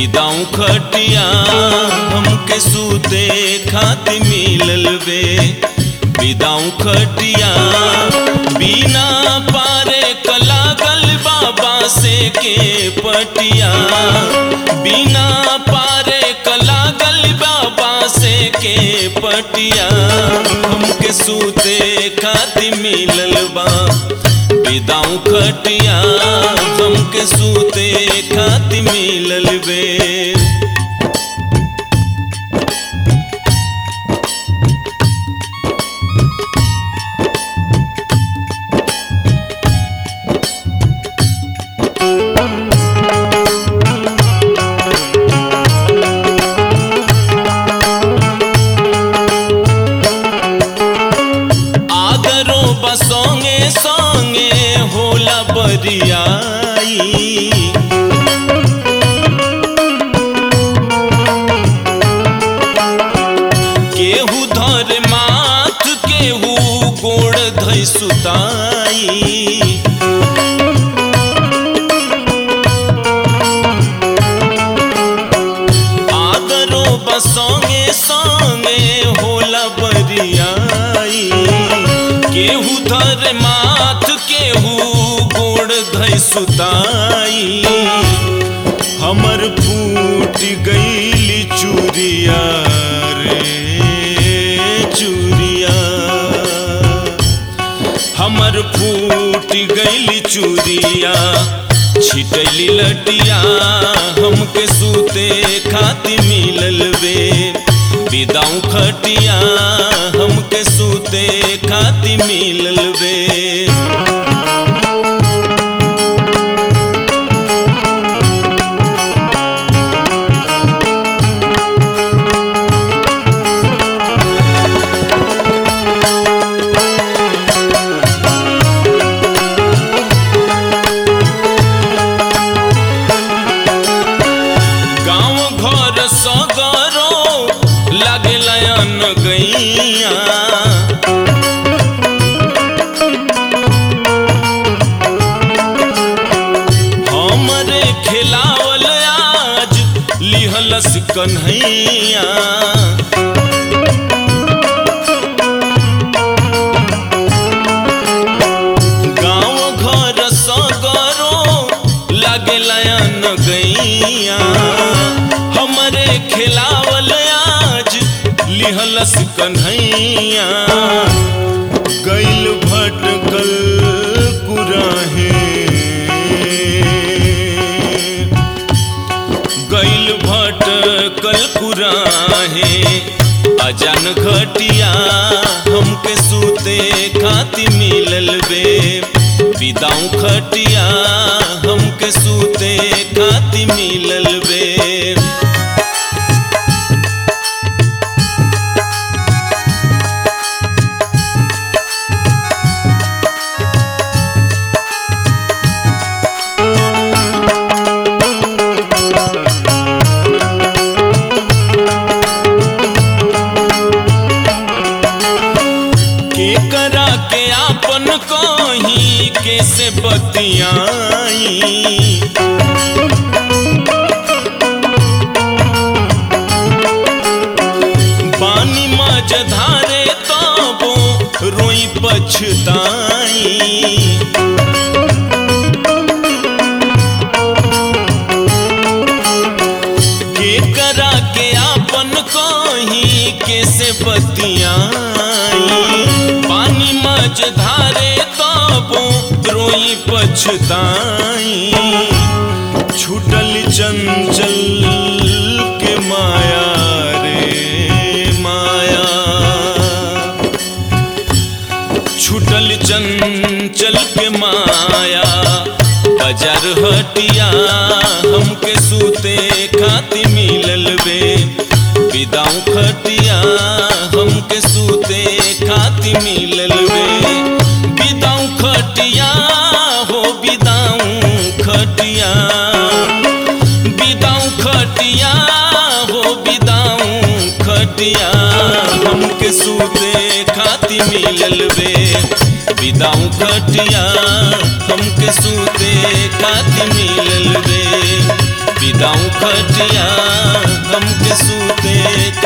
बिदाऊ खटिया हमके सूते खाति मिलल वे बिदाऊ खटिया बिना पारे कलागल बाबा से के पटिया बिना पारे कलागल बाबा से के पटिया हमके सूते खाति मिलल बा बिदाऊ खटिया हमके सूते खाति मिलल वे आदरो बसोंगे सोंगे होला बरियाई केहू धर माथ केहू गोड़ धै सुताई आदरो बसोंगे सोंगे होला बरियाई केहू धर माथ केहू गोड़ धै सुताई हमर फूट गईली चूरिया रे चूरिया हमर फूट गईली चूरिया छिटैली लटिया हमके सूते खाति मिलल वे बिदाऊ खटिया हमके सूते खाति मिलल वे गाँव घर सगरो लागे लयन गैया हमरे खिलावल आज लिहलस कन्हैया गाँव घर सगरो लागे लयन गैया हमरे खिलावल आज लिहलस कन्हैया गैल भटकल कुराहे गैल भटकल कुराहे अजान घटिया हमके सूते खाति मिलल वे बिदाऊ खटिया हमके सूते खाति मिलल वे के करा के आपन कहीं कैसे बतियाई पानी मज धारे तबो रोई पछताई के करा के आपन कहीं कैसे बतियाई पानी मज धारे तबो रोई पछताई छूटल चंचल के माया रे माया छूटल चंचल के माया बाजार हटिया हमके सूते खाति मिलल वे बिदाऊ खटिया हमके सूते खाति मिलल वे बिदाऊ खटिया हो बिदाऊ खटिया बिदाऊ खटिया हो बिदाऊ खटिया हमके सूते खाति मिलल वे बिदाऊ खटिया हमके सूते खाति मिलल वे विदाऊं खटिया हमके सूते